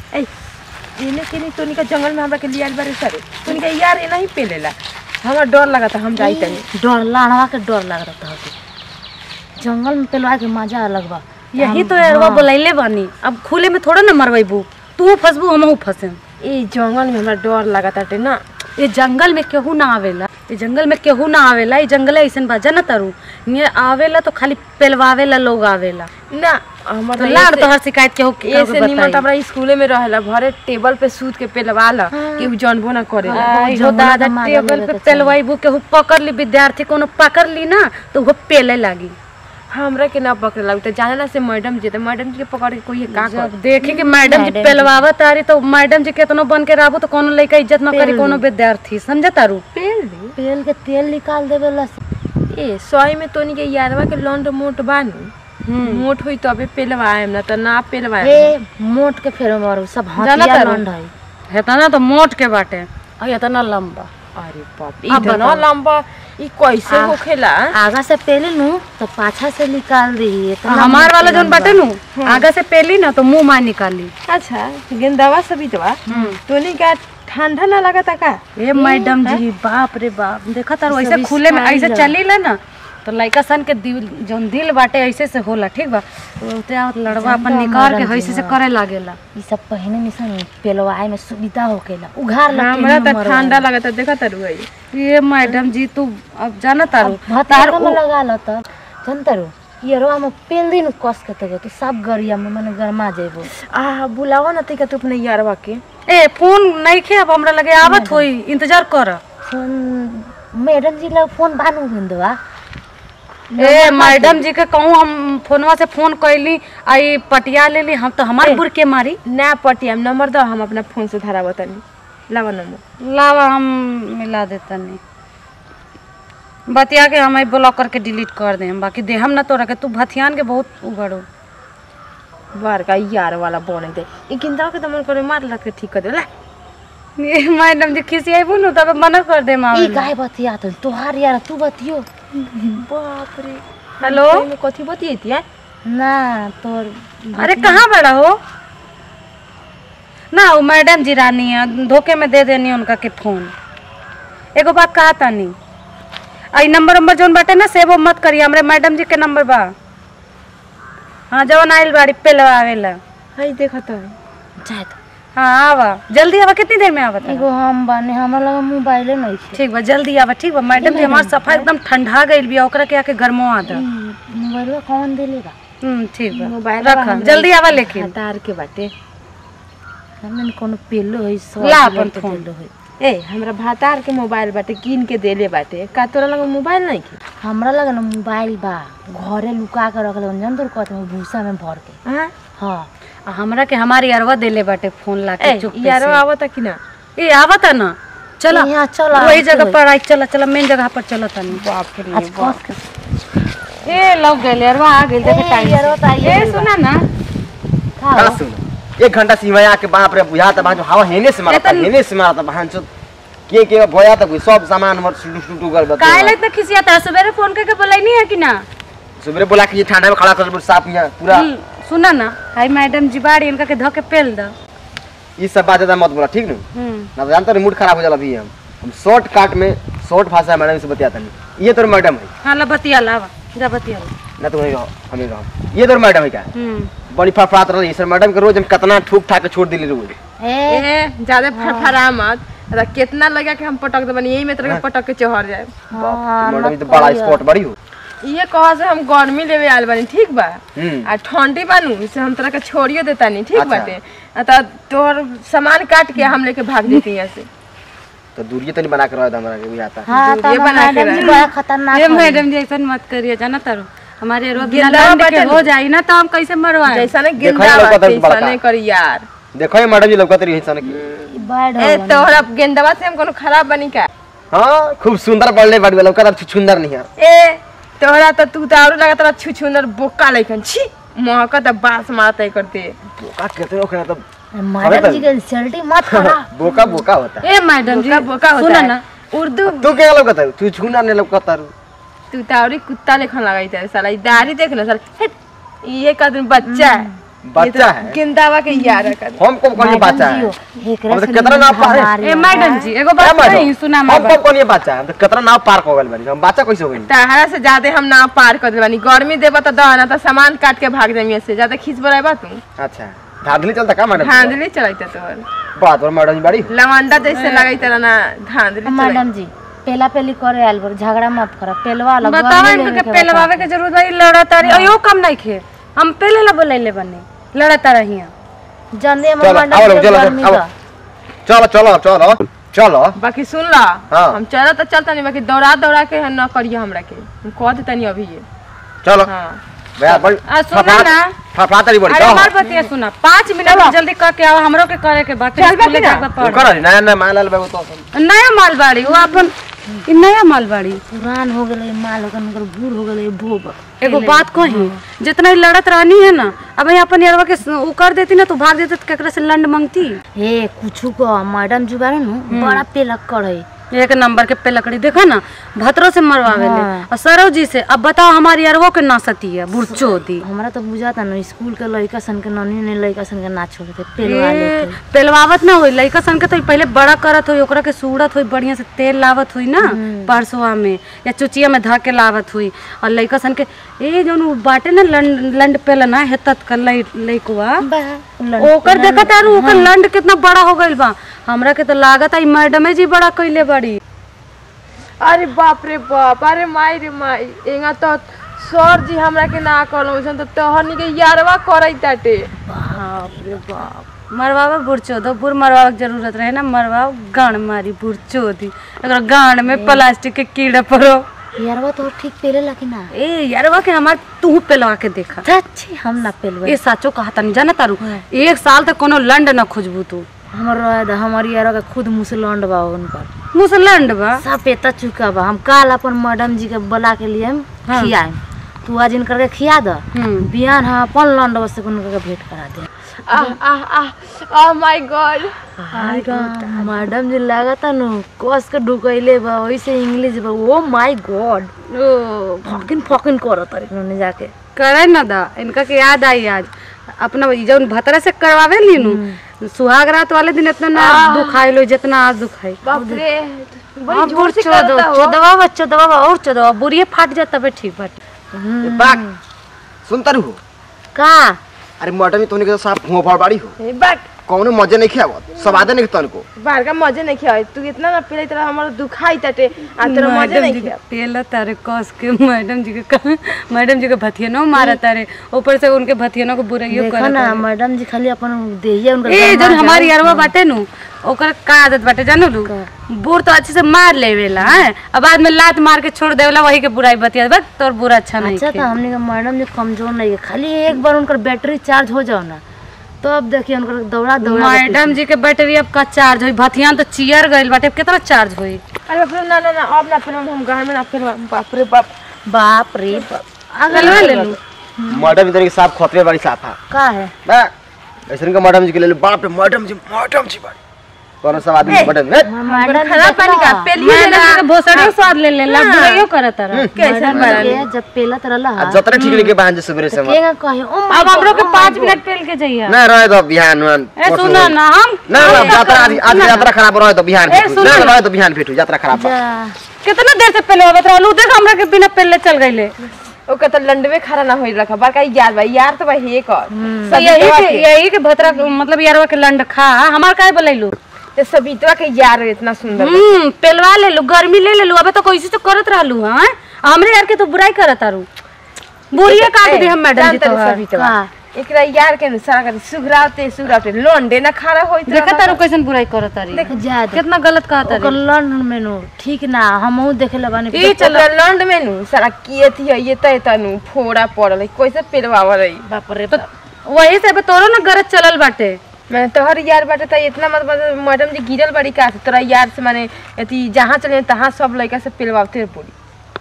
ए इने के नहीं तोनी का जंगल में हमरा के लियाल बारे सरे तोनी का यार ए नहीं पेलेला हमरा डर लगता हम जाई तनी डर लाड़वा के डर लग रहा था जंगल में पेलवा के मजा अलग बा यही तो यारवा बोलैले बानी अब खुले में थोड़ा ना मरवाइबू तू फंसबू हमहू फंसेम ए जंगल में हमरा डर लगता टे ना ये जंगल में केहू ना आवेला ये जंगल में केहू ना आवेला ये जंगल ऐसन बा ना तारू ये आवेला तो खाली पेलवावेला लोग आवेला ना हमर तो तो लाड़ तो हर शिकायत केहू के ऐसे निमन तो हमरा स्कूले में रहेला भरे टेबल पे सूत के पेलवा ल कि उ जानबो ना करे हो दादा टेबल पे पेलवाइबू केहू पकड़ ली विद्यार्थी कोनो पकड़ ली ना तो वो पेले लागी हमरा के ना पकड़े लगे तो जानेला से मैडम जी तो मैडम जी के पकड़ के कोई का कर जब देखी कि मैडम जी पेलवावा तारी तो मैडम जी केतनो बन के रहबो तो कोनो लड़का इज्जत ना करी कोनो विद्यार्थी समझे तारू पेल दी पेल के तेल निकाल देवे ला ए सही में तोनी के यारवा के लौंड मोट बानी मोट होई तबे पेलवाएम ना त ना पेलवाएम ए मोट के फेर मारू सब जाना हथिया तारू? लंड है हेतना तो मोट के बाटे और इतना लंबा अरे बाप रे इतना लंबा ई कैसे होखेला आगा से पेली नू तो पाछा से निकाल दी तो हमार वाला जोन बाटे नु आगे से पेली ना तो मुंह मार निकाली अच्छा गेंदावा सभी दवा तोनी का ठंडा ना लगता का ए मैडम जी बाप रे बाप देखा तारू ऐसे खुले में ऐसे चली ला ना तो लड़का सन के दिल जोन दिल बाटे ऐसे से होला ठीक बा तो उते आवत लड़वा अपन निकाल के ऐसे से करे लागेला ई सब पहने निसन पेलवाए में सुविधा होकेला उघार लग हमरा त ठंडा लगता देखा तारू है ये मैडम जी तू अब जाना तारू भतार में लगा लो तो जनतरू ये रोआ में पेल दिन कस के तो तो सब गरिया में मने गरमा जेबो आ बुलावा ना तैका तू अपने यारवा के ए फोन नहीं खे अब हमरा लगे आवत होई इंतजार कर फोन मैडम जी लग फोन बानू बंदवा ए मैडम जी के कहूँ हम फोनवा से फोन कैली आई पटिया लेली हम तो हमार बुर के मारी ना पटिया नंबर दो हम अपना फोन से धरा बतानी लावा नंबर लावा हम मिला देतनी बतिया के हम ब्लॉक करके डिलीट कर दे बाकी दे हम ना तोरा के तू भथियान के बहुत उगड़ो बार का यार वाला बने दे ई गेंदावा के तो मन करे मार लग के ठीक कर दे ला ये मैडम जी खिसियाबू नु तब मना कर दे माँ ई गाय बतिया तो तोहार यार तू बतियो बाप रे हेलो में कथी बतियती है ना तोर अरे कहाँ बड़ा हो ना वो मैडम जी रानी है धोखे में दे देनी उनका के फोन एगो बात कहा तानी आई नंबर नंबर जोन बाटे ना सेव मत करिए हमरे मैडम जी के नंबर बा हाँ जवन आइल बाड़ी पे आवेला हई देखा तो जाए तो हाँ आवा जल्दी आवा कितनी देर में आवा तारा? एगो हम बाने हमरा लगा मोबाइले नहीं छे ठीक बा जल्दी आवा ठीक बा मैडम जी हमार सफा एकदम ठंडा गइल बिया ओकरा के आके गरमवा दा मोबाइलवा कौन देलेगा हम्म ठीक बा मोबाइल रख जल्दी आवा लेकिन तार के बाटे हमने कोनो पेलो है सौ ला किलो अपन के फोन। पेलो है ए हमरा भातार के मोबाइल बाटे कीन के देले बाटे का तोरा लगे मोबाइल नहीं के हमरा लगा ना मोबाइल बा घरे लुका के रखले जन तोर कहते में भूसा में भर के हां हाँ आ हमरा के हमारी अरवा देले बाटे फोन ला के ए चुप यारो आवता कि ना ए आवता ना चला यहाँ चला वही जगह पर आई चला चला मेन जगह पर चला तनी बाप रे आज कस के ए लग गइल अरवा आ गइल देखे टाइम यारो ता ए सुना ना खा का सुन एक घंटा से हिमाया के बाप रे बुझा त बाजू हवा हेने से मारता एतन- हेने से मारता बहन चो के के भया त सब सामान हमर सुटू सुटू कर बता काहे इतना खिसिया था सवेरे फोन करके बोलैनी है कि ना सुबह बोला कि ये ठंडा में खड़ा कर साफ यहाँ पूरा हम्म, सुना ना हाय मैडम जी बाड़ी इनका के धके पेल द ये सब बात ज्यादा मत बोला ठीक न हम्म ना तो जानता नहीं मूड खराब हो जाला अभी हम हम शॉर्ट काट में शॉर्ट भाषा में मैडम से बतियाता नहीं ये तोर मैडम है हाँ ला बतिया ला जा बतिया ला ना तो वही रहो हमें रहो ये तोर मैडम है क्या हम्म बड़ी फड़फड़ात रही सर मैडम के रोज हम कितना ठूक ठाक के छोड़ दिले रोज ए ए ज्यादा फरफरा मत अरे कितना लगा कि हम पटक दे बनी यही में तरह पटक के चढ़ जाए हाँ मैडम ये तो बड़ा स्पॉट बड़ी हो ये कहा से हम गर्मी लेवे आयल बानी ठीक बा हम्म आ ठंडी बानू से हम तरह के छोड़ियो देता नहीं ठीक अच्छा। बाटे आ त तोहर सामान काट के हम लेके भाग देती यहाँ से तो दूरिये तो नहीं बना के रहा हमारा के बुझा आता हाँ दूरिये तो बना के मैडम जी रख। बड़ा खतरनाक ए है। मैडम जी ऐसा मत करिए जाना तारो हमारे रोज बिना गेंदा लंड के बटन। हो जाई ना तो हम कैसे मरवाए जैसा ने देखो गेंदा ये लौका बाटे तो बड़का। ऐसा नहीं करी यार देखो ये मैडम जी लौकत रही है सन की बड़ ए तोहरा गेंदवा से हम कोनो खराब बनी का हाँ खूब सुंदर बढ़ले बाड़ी लौकत अब सुंदर नहीं है ए तोहरा तो तू तो आरो लगा तोरा छुछुंदर बोका लेखन छी महकत बास मारते करते बोका कितने ओखरा तो मैडम जी के इंसल्टी मत करा बोका बोका होता है ए मैडम जी बोका बोका होता सुना है ना उर्दू तू क्या लौकत है तू छूना नहीं लौकत है तू तो औरी कुत्ता लेखन लगाई था साला ई दाढ़ी देख ना साला हेट, ये का तुम बच्चा है बच्चा है गेंदावा के यार है कर हम कब कौन ये बच्चा है एकरे हम तो से कितना ना पारे ए मैडम जी एगो क्या बात मैडम? नहीं सुना हम हमार कब कौन ये बच्चा है हम तो कितना नाव पार हो गइल बानी हम बच्चा कैसे हो गइल तहरा से ज्यादा हम ना पार कर देबानी गर्मी देबा त दहना त सामान काट के भाग जामी से ज्यादा खींच बराबा तू अच्छा धांधली चलता का मैडम धांधली चलाइता तोहर बात और मैडम जी बड़ी लवंडा जैसे लगाई तरह ना धांधली चलाई मैडम जी पेला पेली करे आयल बर झगड़ा मत कर पेलवा लो बताओ इनके पेलवावे के जरूरत है लड़त रही अयो कम नहीं खे हम पहले ला बोलैले बने लड़त रही जल्दी हम चलो मैडम आओ लोग जी चलो गर्मी आओ का चलो चलो चलो चलो बाकी सुन ला हाँ। हम चला तो चलता नहीं बाकी दौड़ा दौड़ा के न करिए हमरा के हम कह देता नहीं अभी ये चलो हाँ भैया बड़ी आ, सुनो ना। फफड़ाता नहीं बड़ी अरे चलो हमार बतिया सुना पाँच मिनट में जल्दी करके आओ हमरो के करे के बाकी चल बा स्कूले कि ना? जाके पढ़ कर रही नया नया माल बाबू तो नया मालबाड़ी वो अपन ई नया मालबाड़ी पुरान हो गए माल हो गए मगर बूढ़ हो गए भूब एगो बात कही जितना ई लड़त रहनी है ना अब यहाँ अपन यारवा के स- उ कर देती ना तो भाग देती तो केकरा से लंड मांगती हे कुछ को मैडम जी बारे नु बड़ा पेलक करे एक नंबर के पे लकड़ी देखा ना भतरो से मरवावे ले हाँ। और सरो जी से अब बताओ हमारी अरवो के नासती है बुरचो दी हमरा तो बुझाता न स्कूल के लड़का सन के ननी ने लड़का सन के ना छोड़ते पेलवा लेते पेलवावत ना होई लइका सन के तो पहले बड़ा करत होई ओकरा के सूड़त होई बढ़िया से तेल लावत होई ना परसोआ में या चुचिया में धा के लावत हुई और लइका सन के ए जौन उ बाटे ना लंड लंड पेला ना हेतत कर लइ लइकवा ओकर देखा तारू ओकर लंड कितना बड़ा हो गइल बा हमरा के तो लागत आई मैडमे जी बड़ा कइले बड़ी अरे बाप रे बाप अरे माई रे माई एंगा तो सर जी हमरा के ना कहलो वैसन तो तोहनी के यारवा करई ताटे बाप रे बाप मरवावा बुरचो दो बुर मरवावा के जरूरत रहे ना मरवाओ गान मारी बुरचो दी अगर गान में प्लास्टिक के कीड़ा पड़ो यारवा तो ठीक पेलेला कि ना ए यारवा के हमार तू पेलवा के देखा सच्ची हम ना पेलवा ए साचो कहा तनी जाना तारू एक साल तक कोनो लंड न खोजबू तू हमर रहे दा हमारी यारवा के खुद मुसलंड बा उनकर मुँह से लंड बा सब पेता चुका बा हम काल अपन मैडम जी के बुला के लिए हम हाँ। खियाए तू आज इनकर के खिया द हम्म। बिहान हम अपन लंड से उनकर के भेंट करा दे आह आह आह ओह माय गॉड मैडम जी लागता नु कस के ढुकैले बा वैसे इंग्लिश बा oh my god oh fucking fucking करत तारी उन्होंने जाके करे न दा इनका के याद आई आज अपना ई जौन भतरा से करवावे ली नु सुहाग रात वाले दिन इतना ना दुखाई लो जितना आज दुखाई बाप रे हाँ, बड़ी जोर से चोदो करता हो चोदवा बा चोदवा बा और चोदवा बुढ़िए फाट जाता बे ठीक बाटे बाक सुनता रहू का अरे मैडम तोने के साफ फोफड़ बाड़ी हो ए, बट कौनो मजे नहीं खियावत सब आदे नहीं तनको बाहर का मजे नहीं खिया तू इतना ना पीले तरह हमारा दुखाई ताटे आ तेरा मजे मैडम नहीं जी के खिया पेला तारे कस के मैडम जी के कहा- मैडम जी के भथियनो मारा तारे ऊपर से उनके भथियनो को बुराइयो देखो कर ना मैडम जी खाली अपन देहिए उनकर ए गरमा जन हमारी यारवा बाटे नु ओकर का आदत बाटे जानू लू बुर तो अच्छे से मार लेवेला हैं अब बाद में लात मार के छोड़ देवेला वही के बुराई बतिया बस तोर बुरा अच्छा नहीं अच्छा खे। तो हमने का मैडम जी कमजोर नहीं है खाली एक बार उनकर बैटरी चार्ज हो जाओ ना तो अब देखिए उनकर दौड़ा दौड़ा के मैडम जी के बैटरी अब का चार्ज होई भथियान तो चियर गइल बाटे अब कितना चार्ज होई अरे बाप रे ना ना ना अब ना फिर हम घर में ना फिर बाप रे बाप बाप रे बाप गलवा ले लू मैडम तोने के साफ खोतरे बाड़ी साफा का है बा ऐसन का मैडम जी के ले लो बाप रे मैडम जी मैडम जी बाड़ी कौनो सब आदमी मैडम हे मैडम जी खराब पानी का पेलियो मैडम जी के भोसड़ियो स्वाद ले लेला बुराइयो करत तारा कैसे मैडम जी के जब पेला तरला आ जतरे ठीक लेके बहन जे सुबह से केगा कहे ओ अब हमरो के पाँच मिनट पेल के जाइए ना रहे तो बिहान वन ए सुना ना हम ना ना यात्रा आज आज यात्रा खराब रहे तो बिहान ए, फिटू सुनो ना ना। रहे तो बिहान फिटू यात्रा खराब बा। जा कितना देर से पहले बता रहलू देख हमरा के बिना पेले चल गइले ओकर तो लंडवे खड़ा ना होई रखा बड़का यार भाई यार तो भाई हे कर तो यही के यही के भतरा मतलब यारवा के लंड खा हमार काहे बोलैलू ते सबितवा के यार इतना सुंदर हम्म पेलवा ले लू गर्मी ले ले लू अबे तो कैसे तो करत रहलू हां हमरे यार के तो बुराई करत आरू बुरिए काट दे हम मैडम जी तो सबितवा एकरा यार के अनुसार कर सुघराते सुघराते लोंडे ना खड़ा होई देखा तारू कैसन बुराई करत तारी जा दे कितना गलत कहा ओकर तारी लंडन में नो ठीक ना हमहू देखेला बानी ई चलो लंड में नु सारा किए थी ये तय तनु फोड़ा पड़ल है, कैसे पेलवावा रही बाप रे तो वही से अबे तोरो ना गरज चलल बाटे मैं तोहर यार बाटे त इतना मत मतलब मैडम जी गिरल बड़ी का से तोरा यार से माने अथी जहाँ चले तहाँ सब लड़का से पेलवाते पड़ी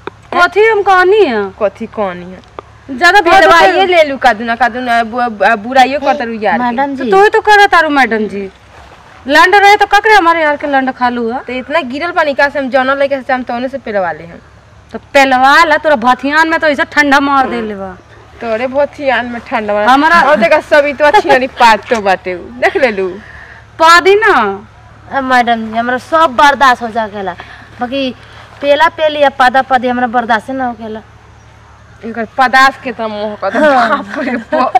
कथी हम कहनी है कथी कहानी है ज्यादा पेलवाइए ले लू कादुना कादुना बु- बु- बुराइयो करता रू यार के। मैडम जी तो तो करत तारू मैडम जी लंड रहे तो ककरे हमारे यार के लंड खालू है तो इतना गिरल पानी का से हम जौना लड़का से हम तौने से पेलवा ले हैं तो पेलवा ला तोरा भथियान में तो ऐसा ठंडा मार देले बा तोरे बहुत ही आन में ठंडा बा हमारा- और देखा सभी तो अच्छी वाली पात तो बाटे उ। देख ले लू पादी ना ए, मैडम जी हमरा सब बर्दाश्त हो जाकेला बाकी पेला पेली या पादा पादी हमरा बर्दाश्त ना होकेला इनकर पदार्थ के तो मोह का तो बाप रे बाप।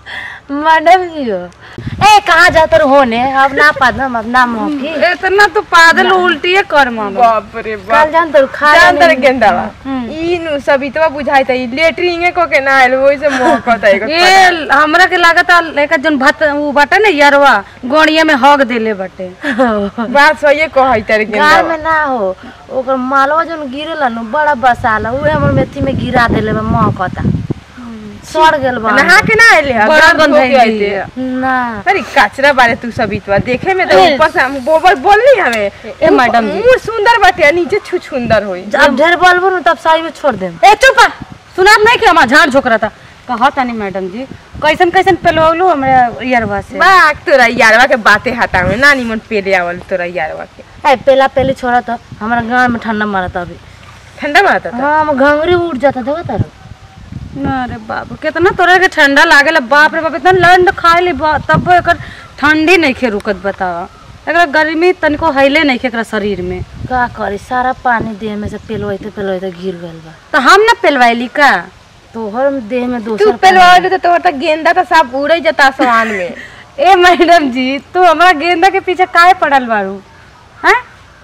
मैडम जी हो ए कहाँ जाते रहो होने अब ना पादम अब ना मोकी इतना तो पागल उल्टिए कर मामा बाप रे कल बाप जान तो खा जान लेने- तर गेंदा बा ई नु सभी तो बुझाई त लेटरिंग को के ना आइल वही से मोह का त ये हमरा के लागत लेकर जन भात उ बाटे ना यरवा गोड़िया में हग देले बाटे बात सही कहै तर गेंदा गाय बा। में ना हो ओकर मालवा जन गिरेला नु बड़ा बसाला उहे हमर मेथी में गिरा देले बा महकता सड़ गेल बा नहा के ना आइले ह बड़ा गंध गंधाई होके दी। आइले। ना अरे कचरा बारे तू सभी तो देखे में तो ऊपर से हम गोबर बोलनी हमें ए मैडम जी मुंह सुंदर बाटे आ नीचे छु सुंदर होई अब ढेर बोलबो नु तब साई में छोड़ देम ए चुप सुनात नहीं कि हमार झाड़ झोक रहा था कहा तानी मैडम जी कैसन कैसन पेलवलू हमरा यरवा से बाक तोरा यारवा के बातें हटा में ना निमन पेले आवल तोरा यारवा के ए पेला पेली छोड़ा तो हमारा गांव में ठंडा मारता अभी ठंडा में आता था हाँ हम घंगरी उठ जाता देखो तारो ना रे बाप कितना तोरा के ठंडा लागेला बाप रे बाप इतना लंड खाए ली बा- तब एकर ठंडी नहीं खे रुकत बतावा एकरा गर्मी तनिको हैले नहीं खे एकरा शरीर में का करी सारा पानी देह में से पेलवाइते पेलवाइते गिर गइल बा तो हम ना पेलवाइली का तोहर देह में तू दोसर पेलवा तो तोहर तो गेंदा तो सब उड़े जाता आसमान में ए मैडम जी तू हमरा गेंदा के पीछे काहे पड़ल बारू हैं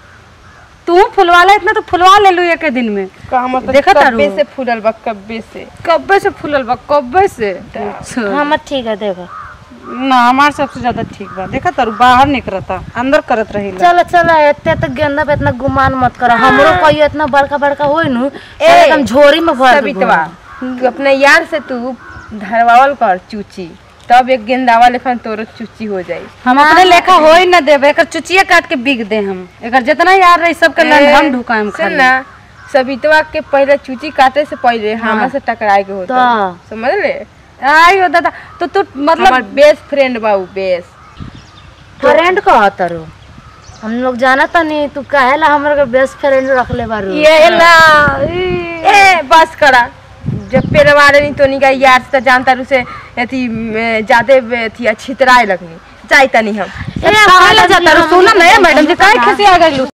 तू फुलवाला इतना तो फुलवा ले लू एक दिन में का मतलब देखा कब्बे तारू? से फूलल बा कब्बे से कब्बे से फूलल बा कब्बे से अच्छा। हमर ठीक है देखो ना हमार सबसे ज्यादा ठीक बा देखा तारू बाहर निकलता अंदर करत रहिला चलो चलो एते तक गेंदा पे इतना गुमान मत करो हमरो कोई इतना बड़का बड़का होई नु एकदम झोरी में भर सभी तो तू अपने यार से तू धरवावल कर चूची तब एक गेंदावा लेखन तोरो चूची हो जाई हम अपने लेखा हो ही ना देबे एकर चुचिया काट के बिक दे हम एकर जितना यार रही सबके लंड हम ढुकाएम सुन खाली ना सबितवा के पहले चूची काटे से पहले हमरा से टकराए के होता तो समझ ले आई हो दादा तो तू मतलब हमर बेस्ट फ्रेंड बा उ बेस्ट फ्रेंड कह तारो हम लोग जाना था नहीं तू काहेला हमर के बेस्ट फ्रेंड रख ले बारू ये ला ए बस करा जब पेरवा रही तो निका यार से तो जानता रू से अथी ज्यादा अथी छितराए लगनी जाई तनी हम ए, काहे ला जाता रू? सुना ना ए मैडम जी काहे खिसिया गइलू